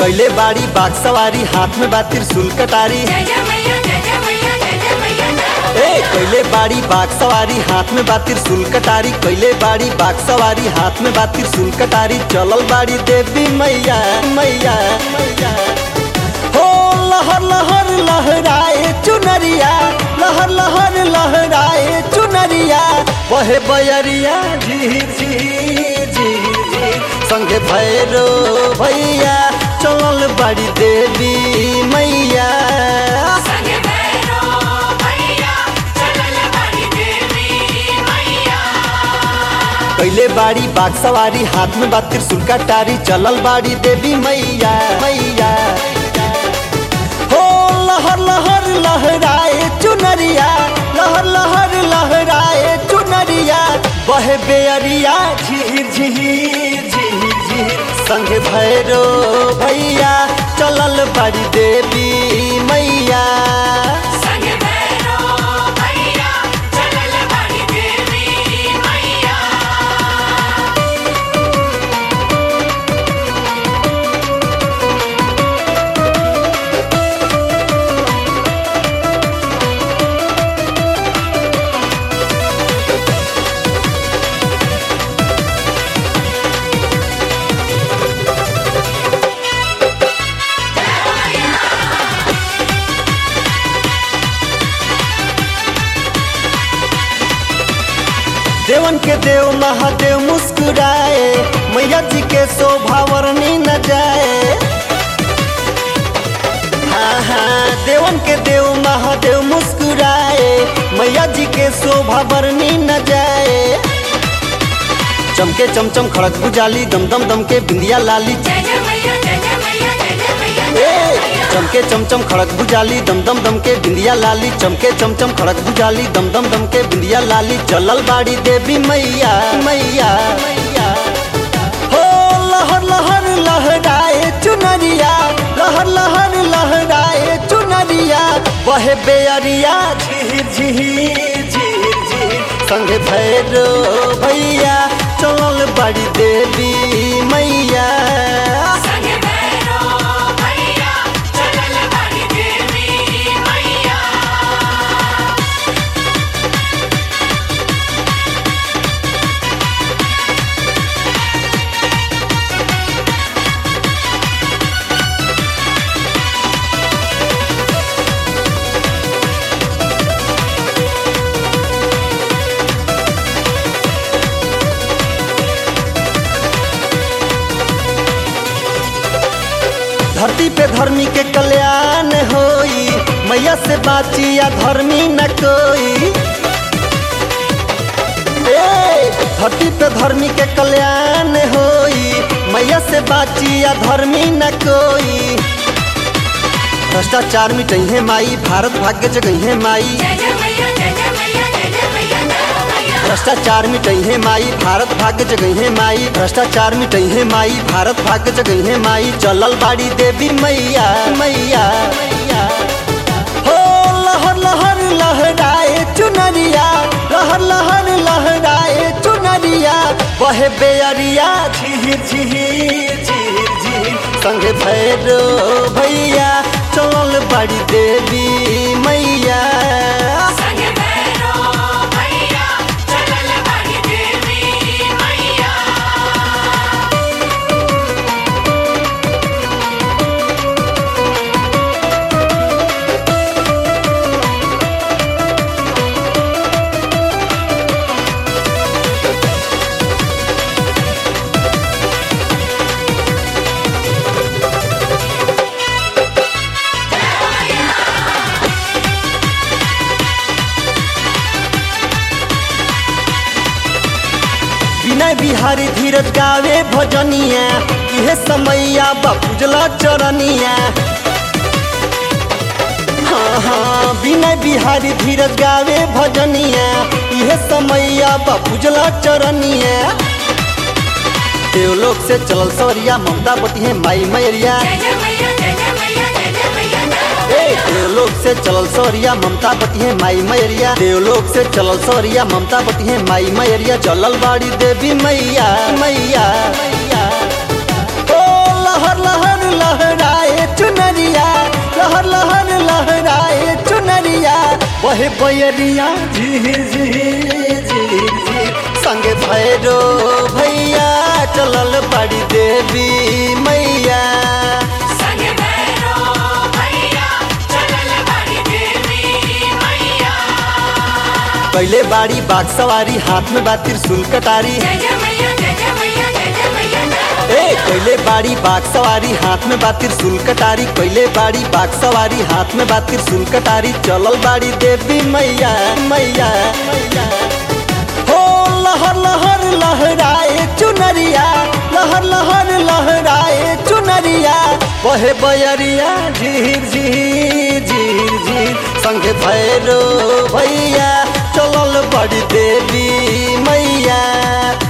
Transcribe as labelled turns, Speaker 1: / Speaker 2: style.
Speaker 1: कैले बाड़ी बाग सवारी हाथ में बा त्रिशूल कटारी
Speaker 2: जय जय मैया जय जय मैया जय जय मैया
Speaker 1: ए कैले बाड़ी बाग सवारी हाथ में बा त्रिशूल कटारी कैले बाड़ी बाग सवारी हाथ में बा त्रिशूल कटारी चलल बाड़ी देवी मैया मैया मैया हो लहर लहर लहराए चुनरिया लहर लहर लहराए चुनरिया बहे बयरिया झीर झीर झीर झीर संगे भैरो भैया चलल बाड़ी देवी मैया
Speaker 2: संगे भैरो भैया चलल बाड़ी देवी मैया
Speaker 1: कैले बाड़ी बाग सवारी हाथ में बा त्रिशूल कटारी चलल बाड़ी देवी मैया मैया हो लहर लहर लहराए चुनरिया लहर लहर लहराए चुनरिया बहे बेअरिया झीर झीर झीर झीर संग भैरो भैया चलल बाड़ी देवी मैया
Speaker 2: संगे भैरो भैया चलल बाड़ी देवी मैया
Speaker 1: देवन के देव महादेव मुस्कुराए मैया जी के शोभा वर्णी न जाए हाँ हाँ देवन के देव महादेव मुस्कुराए मैया जी के शोभा वर्णी न जाए चमके चमचम खड़क बुझाली दम दम दम के बिंदिया लाली
Speaker 2: जय जय मैया जय जय मैया जय जय मैया जय
Speaker 1: ए,
Speaker 2: जय मैया
Speaker 1: चमके चमचम खड़क बुझाली दम दम दम के बिंदिया लाली चमके चमचम खड़क बुझाली दम दम दम के बिंदिया लाली चलल बाड़ी देवी मैया मैया मैया हो लहर लहर लहराए चुनरिया लहर लहर लहराए चुनरिया बहे बेअरिया झीर झीर झीर झीर संगे भैरो भैया चलल बाड़ी देवी मैया
Speaker 2: संगे भैरो भैया चलल बाड़ी देवी मैया
Speaker 1: धरती पे धर्मी के कल्याण होई मैया से बाची या धर्मी न कोई ए, धरती पे धर्मी के कल्याण होई मैया से बाची या धर्मी न कोई भ्रष्टाचार मिटही माई भारत भाग्य जगही माई
Speaker 2: जय जय मैया जय जय मैया जय जय मैया जय मैया
Speaker 1: भ्रष्टाचार मिटही माई भारत भाग्य जगहे माई भ्रष्टाचार मिटही माई भारत भाग्य जगहे माई चलल बाड़ी देवी मैया मैया मैया हो लहर लहर लहराए चुनरिया लहर लहर लहराए चुनरिया बहे बेअरिया झीर झीर झीर झीर संगे भैरो भैया चलल बाड़ी देवी मैया
Speaker 2: संगे भैरो भैया चलल बाड़ी देवी मैया
Speaker 1: विनय बिहारी धीरज गावे भजनिया इहे समैया बापूजला चरनिया हाँ हाँ विनय बिहारी धीरज गावे भजनिया इहे समैया बापूजला चरनिया देवलोक से चलल सवरिया ममता बती है माई मैरिया
Speaker 2: जय जय मैया जय जय मैया जय जय मैया जय
Speaker 1: ए देवलोक से चलल सौरिया ममता बती है माई मैरिया देवलोक से चलल सौरिया ममता बती है माई मैरिया चलल बाड़ी देवी मैया मैया मैया ओ लहर लहर लहराए चुनरिया लहर लहर लहराए चुनरिया वहे बयरिया झीर झीर झीर झीर संगे भैरो भैया चलल बड़ी देवी मैया
Speaker 2: संगे भैरो भैया चलल बाड़ी देवी मैया
Speaker 1: पहले बाड़ी बाग सवारी हाथ में बा त्रिशूल कटारी
Speaker 2: जय जय मैया जय जय मैया जय जय मैया जय
Speaker 1: ए पहले बाड़ी बाग सवारी हाथ में बा त्रिशूल कटारी पहले बाड़ी बाग सवारी हाथ में बा त्रिशूल कटारी चलल बाड़ी देवी मैया मैया मैया हो लहर लहर लहराए चुनरिया लहर लहर लहराए चुनरिया बहे बयरिया झीर झीर झीर झीर संगे भैरो भैया चलल बड़ी देवी मैया